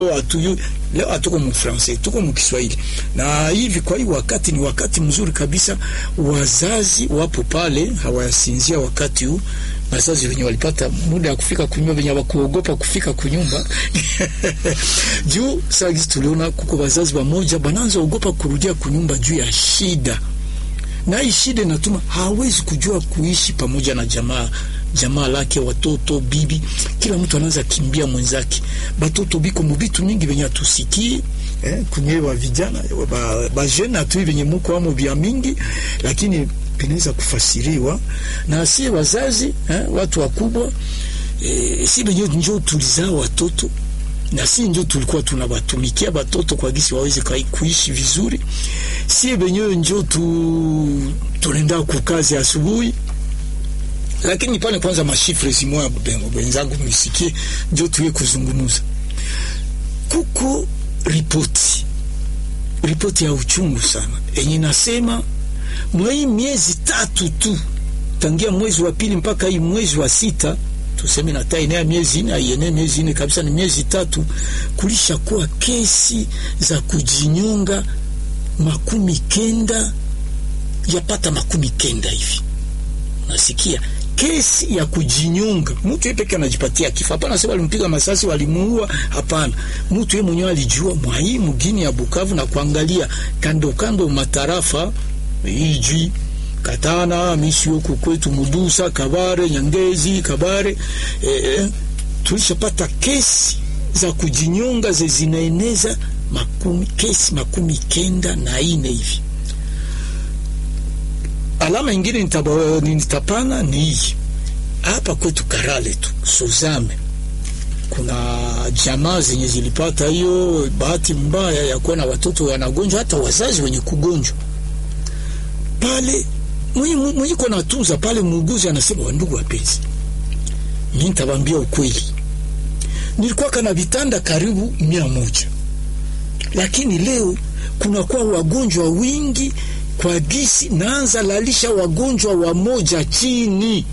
hatuyu leo hatuko mu Francais, tuko mu Kiswahili. Na hivi kwa hii wakati ni wakati mzuri kabisa, wazazi wapo pale hawayasinzia wakati huu wazazi wenye walipata muda ya kufika kunyumba, wenye wakuogopa kufika kunyumba juu sasa tuliona kuko wazazi wamoja bananza ogopa kurudia kunyumba juu ya shida, na hii shida inatuma hawezi kujua kuishi pamoja na jamaa jamaa lake, watoto, bibi, kila mtu anaanza kimbia mwenzake. Batoto biko mubitu mingi venye atusikii eh, kunyewa vijana ba, ba jeune atu venye muko amo vya mingi, lakini vinaweza kufasiriwa na si wazazi eh, watu wakubwa eh, si venye njo tulizaa watoto na si njo tulikuwa tunawatumikia batoto kwa gisi waweze kuishi vizuri, si venyewe njo tu tunaenda kukazi asubuhi lakini pale kwanza mashifre simoya wenzangu misikie, njo tuye kuzungumuza. Kuko ripoti ripoti ya uchungu sana enye nasema mwei miezi tatu tu tangia mwezi wa pili mpaka hii mwezi wa sita tuseme na taenea miezi ine aienee miezi ine kabisa, ni miezi tatu, kulisha kuwa kesi za kujinyonga makumi kenda yapata makumi kenda hivi, nasikia kesi ya kujinyonga. Mtu yeye peke anajipatia kifo. Hapana sema walimpiga masasi walimuua, hapana. Mtu yeye mwenyewe alijua mwa hii mgini ya Bukavu na kuangalia kando kando matarafa iji Katana, mishi huku kwetu Mudusa, Kabare, Nyangezi, Kabare eh, tulishapata kesi za kujinyonga ze zinaeneza makumi, kesi makumi kenda na ine hivi. Alama ingine nitapana ni hii hapa kwetu Karale tu Suzame, kuna jamaa zenye zilipata hiyo bahati mbaya ya kuwa na watoto wanagonjwa, hata wazazi wenye kugonjwa pale. Mwenye kwa natunza pale, muuguzi anasema, wandugu wapenzi, mimi nitawaambia ukweli, nilikuwa kana vitanda karibu mia moja, lakini leo kunakuwa wagonjwa wingi kwa gisi naanza lalisha wagonjwa wa moja chini.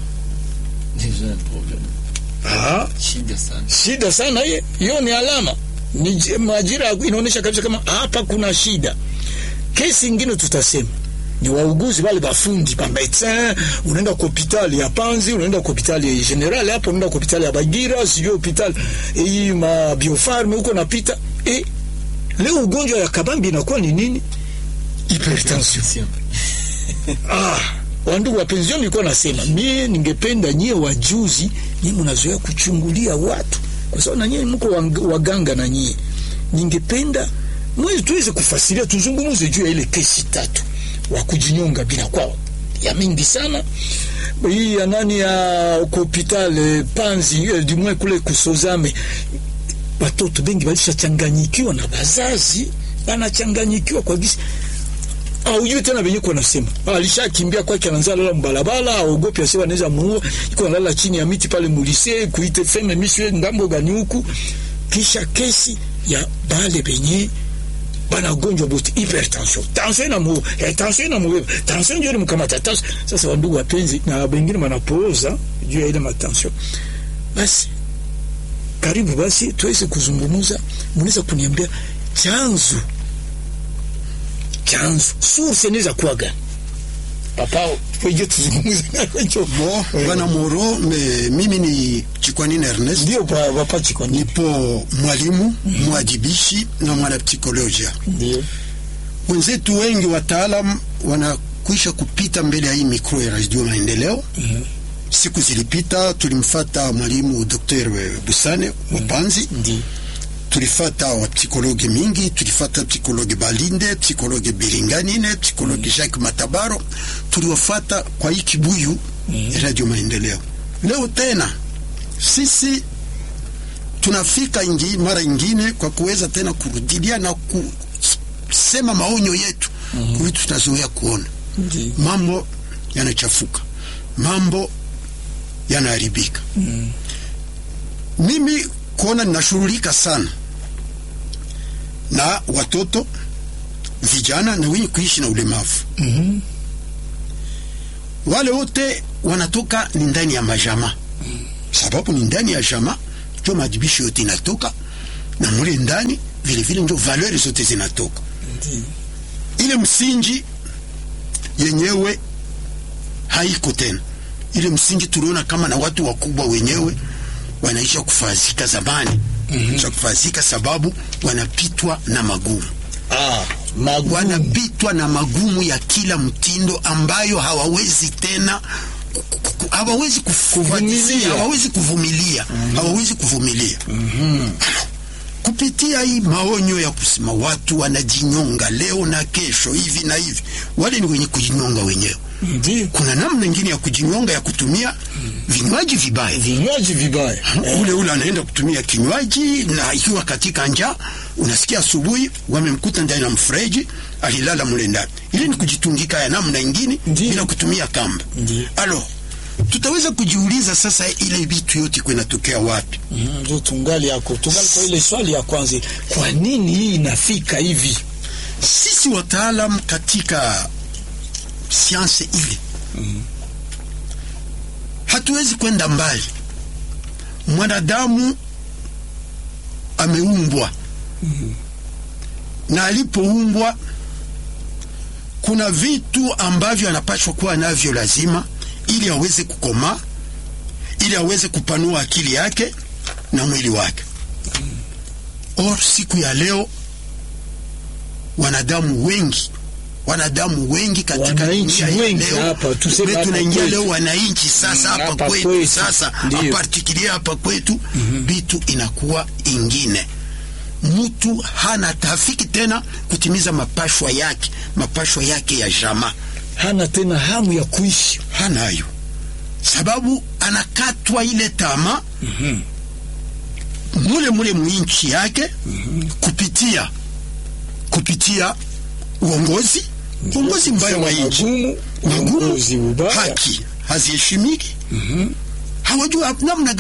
Aha, shida sana, shida sana hiyo. Hiyo ni alama, ni majira inaonyesha kabisa kama hapa kuna shida. Kesi ingine tutasema ni wauguzi wale bafundi ba medecin, unaenda kwa hospitali ya Panzi, unaenda kwa hospitali ya General hapo, unaenda kwa hospitali ya Bagira, sijui hospitali hii ma biofarm huko napita. Eh, leo ugonjwa ya kabambi inakuwa ni nini? Hypertension. Ah, wandugu wapenzi, nilikuwa nasema mie ningependa nyie wajuzi, nyie mnazoea kuchungulia watu, kwa sababu na nyie mko waganga, na nyie ningependa mwezi tuweze kufasiria, tuzungumuze juu ya ile kesi tatu wa kujinyonga bila kwao ya mingi sana. Hii ya nani ya hospitali Panzi dimwe kule kusozame, watoto bengi walishachanganyikiwa na bazazi, wanachanganyikiwa kwa gisi aujui tena venye kwa nasema alishakimbia kwake, anaanza lala mbalabala, aogopi asiwa anaweza muua, iko analala chini ya miti pale mulise kuite feme miswe ngambo gani huku, kisha kesi ya bale benye bana gonjwa bote hypertension, tension ina mu eh, tension ina mu tension ndio mkamata tension. Sasa wandugu wapenzi, na wengine wanapooza juu ya ile matension. Basi karibu basi tuweze kuzungumza, mnaweza kuniambia chanzo chanzo source inaweza kuwa gani? Papa weje tuzungumze nacho bo bana moro me, mimi ni Chikwanini Ernest, ndio papa Chikwanini, nipo mwalimu mm. mwajibishi na mwana psikolojia. Ndio wenzetu wengi wataalam wanakwisha kupita mbele ya hii mikro ya Radio Maendeleo mm. Siku zilipita tulimfata mwalimu Dr. Busane Wapanzi mm. Ndio tulifata wapsikologe mingi, tulifata psikologe Balinde, psikologe Biringanine, psikologe mm. Jacques Matabaro, tuliwafata kwa hii kibuyu mm. Radio Maendeleo. Leo tena sisi tunafika ingi, mara ingine kwa kuweza tena kurudilia na kusema maonyo yetu mm -hmm. Vitu tunazoea kuona mm. Mambo yanachafuka, mambo yanaharibika mm. Mimi kuona ninashughulika sana na watoto vijana na wenye kuishi na ulemavu mm -hmm. Wale wote wanatoka ni ndani ya majama mm. Sababu ni ndani ya jama ndio madibisho yote inatoka na mule ndani vile vile ndio valeur zote zinatoka Ndiyo. ile msingi yenyewe haiko tena. Ile msingi tuliona kama na watu wakubwa wenyewe wanaisha kufazika zamani, mm kufazika sababu wanapitwa na magumu, Ah, magumu. wanapitwa na magumu ya kila mtindo ambayo hawawezi tena ku- ku- hawawezi kufuatilia, Kuvumilia. hawawezi kuvumilia, hawawezi kuvumilia kupitia hii maonyo ya kusema watu wanajinyonga leo na kesho hivi na hivi, wale ni wenye kujinyonga wenyewe. Ndiyo. Kuna namna nyingine ya kujinyonga ya kutumia vinywaji vibaya. Vinywaji vibaya. Ule ule anaenda kutumia kinywaji, na ikiwa katika njaa, unasikia asubuhi wamemkuta ndani ya mfereji, alilala mule ndani. Ile ni kujitungika ya namna ingine Ndiyo. bila kutumia kamba. Ndiyo. Alo, tutaweza kujiuliza sasa, ile vitu yote kunatokea wapi? Mhm, Ndio tungali yako tungali kwa ile swali ya kwanza, kwa nini hii inafika hivi? Sisi wataalam katika sianse ile hatuwezi kwenda mbali. Mwanadamu ameumbwa na alipoumbwa, kuna vitu ambavyo anapaswa kuwa navyo lazima, ili aweze kukomaa, ili aweze kupanua akili yake na mwili wake. Or siku ya leo wanadamu wengi wanadamu wengi katika Wananchi dunia ya wengi leo, hapa, tuseme tume- hapa tunaingia kwetu. leo wananchi sasa Mm, hapa hapa kwetu kwetu. sasa Ndiyo. apartikilia hapa kwetu vitu inakuwa ingine mtu hana tafiki tena kutimiza mapashwa yake mapashwa yake ya jamaa Hana tena hamu ya kuishi. hanayo sababu anakatwa ile tama mule mule mwinchi yake kupitia kupitia uongozi uongozi mbaya wa nchi Magumu, magumu uongozi ubaya. haki haziheshimiki hawajua namna